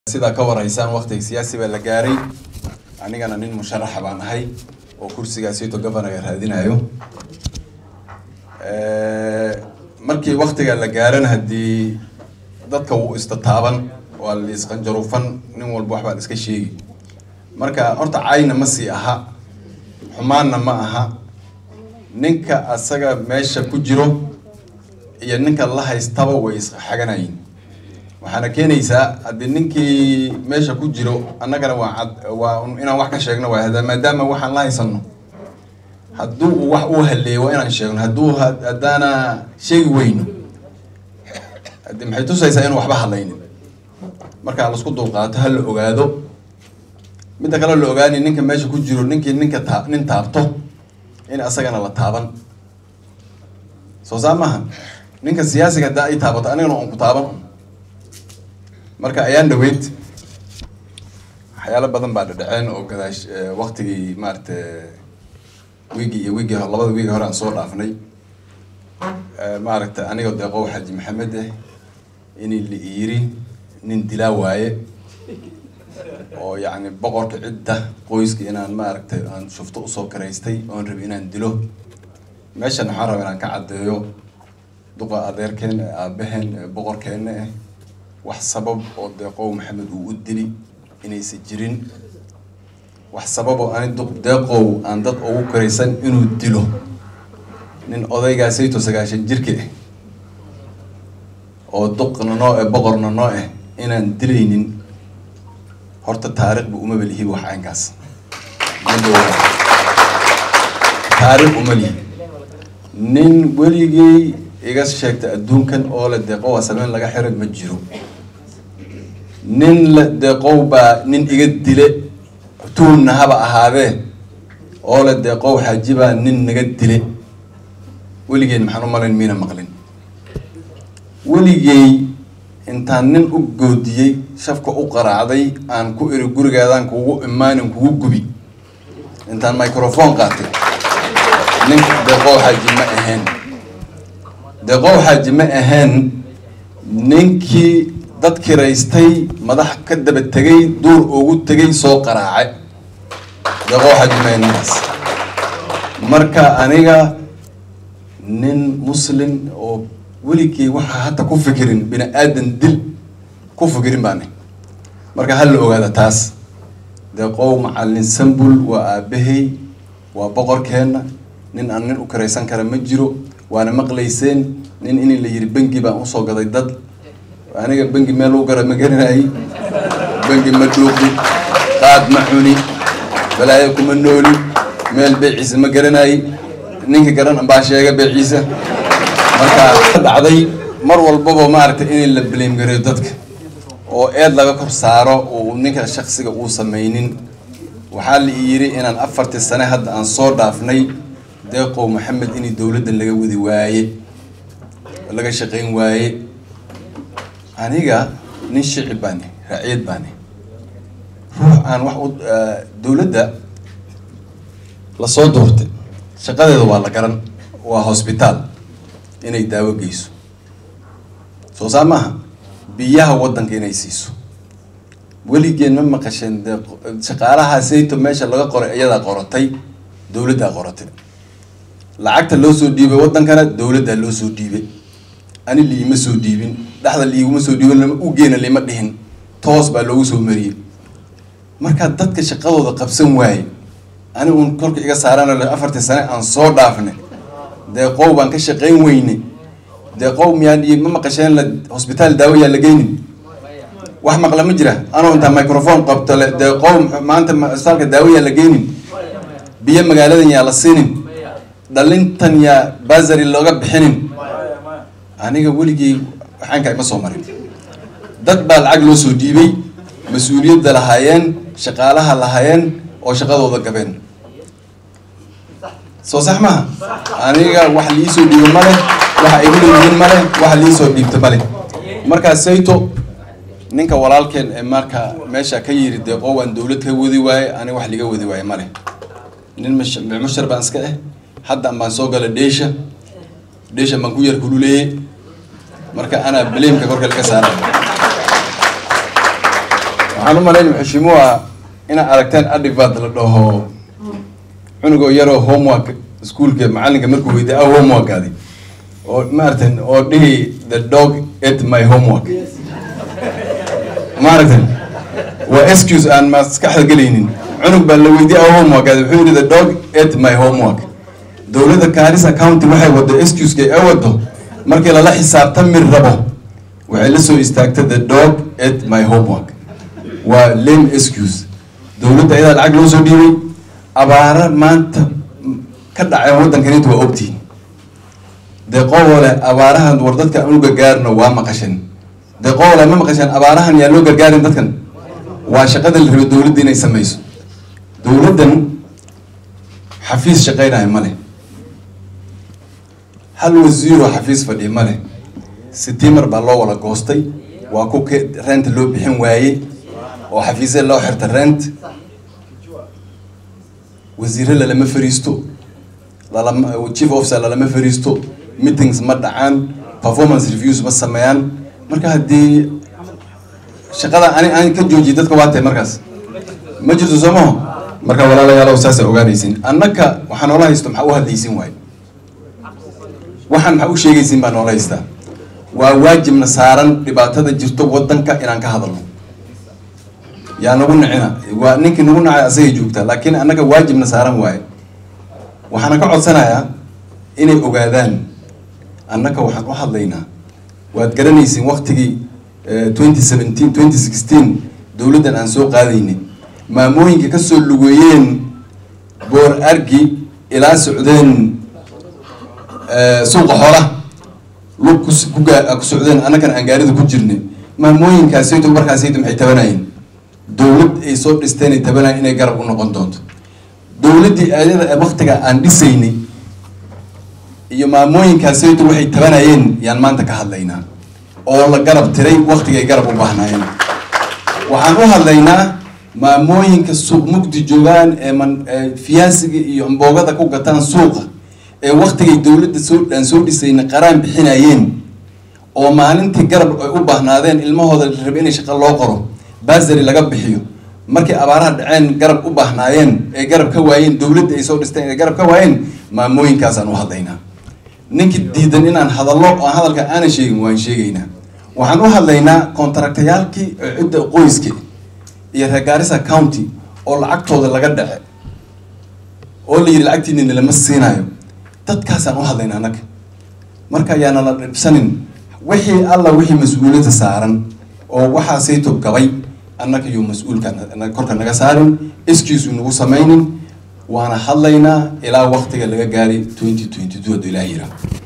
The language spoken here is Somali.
sidaa ka waraysaan waktiga siyaasi baa la gaaray anigana nin musharaxa baan ahay oo kursigaasito governaga raadinayo markii waktiga la gaarana haddii dadka wuu istataaban waa la isqanjarufan nin walba waxbaa la iska sheegi marka horta cayna ma sii aha xumaanna ma aha ninka asaga meesha ku jiro iyo ninka la haystaba way isxaganayin waxaana keenaysaa haddii ninkii meesha ku jiro annagana waa cad waa inaan wax ka sheegno waay hada maadaama waxaan la haysano hadduu uu wax uu haleeyo waa inaan sheegno hadduu haddaana sheegi weyno hadi maxay tusaysaa inuu waxba hadlaynin marka lasku dulqaato ha la ogaado midda kale la ogaani ninka meesha ku jiro ninkii ninka taa nin taabto in asagana la taaban soo saa maaha ninka siyaasiga haddaa ay taabato anigana on ku taaban marka ayaan dhaweyd waxyaalo badan baa dhadhaceen oo gadaash waktigii maarata wiigii iyo wiigii labada wiigi hore aan soo dhaafnay maaragta aniga deeqow xaji maxamed eh in la yiri nin dilaa waaye oo yacni boqorka cidda qoyska inaan maaragtay aan shufto usoo karaystay oon rabi inaan dilo meeshan waxaan raba inaan ka caddeeyo duqa adeerkeen aabaheen boqorkeena eh wax sabab oo deeqow maxamed uu u dili inaysan jirin wax sababoo ani duq deeqow aan dad ugu karaysan inuu dilo nin odaygaasayto sagaashan jirka ah oo duqna noo eh boqorna noo ah inaan dilaynin horta taariikhba umaba lihi wax caynkaas taariikh uma lihi nin weligii iga sheegta adduunkan oo la deeqow a sameyn laga xiray ma jiro nin la deeqow baa nin iga dile tuunna haba ahaadee oo la deeqow xaji baa nin naga dile weligeen maxaan u malayn miina maqlin weligey intaan nin u goodiyey shafka u qaraacday aan ku iri gurigaadaan kugu imaanin kugu gubi intaan microphone qaatay nin deeqow xaji ma ahayn deeqow xaaji ma ahayn ninkii dad kiraystay madax ka daba tegay duur ugu tegay soo qaraace deeqow xaaji ma ahayn ninkaas marka aniga nin muslim oo weligii waxaa hata ku fikirin bini aadan dil ku fikirin baani marka ha la ogaada taas deeqow macalin sambul waa aabahay waa boqorkeena nin aan nin u kiraysan kara ma jiro waana maqlayseen nin in la yiri bengi baan usoo gaday dad aniga bengi meel u gara ma garanayay bengi ma dhuuqi qaad ma cuni balaayo kuma nooli meel beeciisa ma garanayay ninka garan baa sheega beeciisa marka dhacday mar walbaba maaragtay in la blame gareeyo dadka oo eed laga kor saaro uu ninka shaksiga uu sameynin waxaa la yiri inaan afartii sane hadda aan soo dhaafnay deeqow maxamed inay dowladdan laga wadi waaye laga shaqeyn waaye aniga nin shicib baani raaciyad baani ruux aan wax u dowladda lasoo doortay shaqadeeda waa la garan waa hosbitaal inay daawo geyso soo saa maaha biyaha waddanka inay siiso weligeen ma maqasheen de shaqaalaha sayto meesha laga qoray iyadaa qoratay dowladdaa qoratay lacagta loo soo dhiibay waddankana dowladdaa loo soo dhiibay ani liima soo dhiibin dhexda liiguma soo dhiibin lama ugeena lima dhihin toos baa loogu soo mariyey markaa dadka shaqadooda qabsan waaye ani uun kolka iga saarana afartii sane aan soo dhaafnay deeqow baan ka shaqayn weyne deeqow miyaan ma maqasheen la hosbitaal daawo yaa la geynin wax maqla ma jira anoo intaa microphone qabto le deeqow maanta hosbitaalka daawo yaa la geynin biyo magaaladan yaa la siinin dhalintan yaa basary looga bixinin aniga weligii waxaankaa ima soo marin dad baa lacag loo soo dhiibay mas-uuliyadda lahaayeen shaqaalaha lahaayeen oo shaqadooda gabeen soo sax maha aniga wax liisoo dhiibo male waxa igu leeyihiin male waxa liisoo dhiibta male markaa sayto ninka walaalkeen ee marka meesha ka yiri deeqoo waan dowlad ka wadi waaye aniga wax liga wadi waaye male nin mushar baan iska ah haddan baan soo gala dheesha dheesha baan ku yar kululeeyey marka anaa baleemka korka laga saara waxaan u malaynaya xeshiimuha inaad aragteen adivad la dhaho cunugoo yaroo homework iskuolka macalinka markuu weydiy a homeworkaadi oo maaragtan oo dhihi the dog ate my homework maaragtan waa excuse aan maskaxda gelaynin cunug baa la weydiye a homeworkaadi wuxuu yihi the dog ate my homework dowladda garissa county waxay wado excuse-ka ay wado markii lala xisaabtami rabo waxay la soo istaagtay the dog ate my homework waa lame excuse dowladda ayadaa lacag loo soo dhiibay abaara maanta ka dhaceen waddankanita waa ogtihin deeqoole abaarahan war dadka anu gargaarno waa maqasheen deeqoole ma maqasheen abaarahan yaa loo gargaarin dadkan waa shaqada la rabo dowladda inay sameyso dowladdan xafiis shaqeynaya ma leh hal wasiiroo xafiis fadhiya ma leh sitiimar baa loo wala goostay waa ku ke rent loo bixin waayey oo xafiisya loo xirta rent wasiire lalama fariisto lalama chief officer lalama fariisto meetings ma dhacaan performance reviews ma sameeyaan marka haddii shaqada ani aan ka joojiyay dadka waa tahay markaas ma jirto soo maho marka walaalayaalow saasa ogaanaysin annaka waxaa noola haysto maxaa u hadlaysin waayo waxaan maxaa u sheegaysin baa noola haystaa waa waajibna saaran dhibaatada jirto waddanka inaan ka hadalno yaa nagu nicina waa ninkii nagu nacay asagay joogtaa laakiin annaga waajibna saaran waaye waxaana ka codsanayaa inay ogaadaan annaka waxaan u hadlaynaa waad garanaysiin waktigii twenty seventeen twenty sixteen dowladdan aan soo qaadaynay maamooyinka kasoo lugeeyeen boor argi ilaa socdeen suuqa xoolaha lug kugaa ku socdeen annakan aan gaarida ku jirnay maamooyinkaasayto markaasayto maxay tabanayeen dowlad ay soo dhisteen ay tabanayeen inay garab u noqon doonto dowladdii ayada waktiga aan dhisaynay iyo maamooyinkaasayto waxay tabanayeen yaan maanta ka hadlaynaa oo la garab tiray waktigay garab u baahnaayeen waxaan u hadlaynaa maamooyinka suuq mugdi joogaan ee man fiyaasiga iyo amboogada ku gataan suuqa ee waktigay dowladda soo aan soo dhisayna qaraan bixinayeen oo maalintii garab ay u baahnaadeen ilmahooda la raba inay shaqo loo qoro basary laga bixiyo markay abaaraha dhaceen garab u baahnaayeen ee garab ka waayeen dowladda ay soo dhisteen ee garab ka waayeen maamooyinkaasaan u hadlaynaa ninkii diidan inaan hadallo oo hadalka aanan sheegin waan sheegaynaa waxaan u hadlaynaa contractayaalkii cidda qoyska iyo reer Garissa county oo lacagtooda laga dhace oo la yidhi lacagtiinina lama siinayo dadkaasaan u hadlaynaa annaga marka ayaana la dhibsanin wixii alla wixii mas-uuliyadda saaran oo waxaasayto gabay annaga iyo mas-uulka korka naga saarin iskiisu nagu samaynin waana hadlaynaa ilaa waktiga laga gaaray twenty twenty two hadduu ilaah yiraa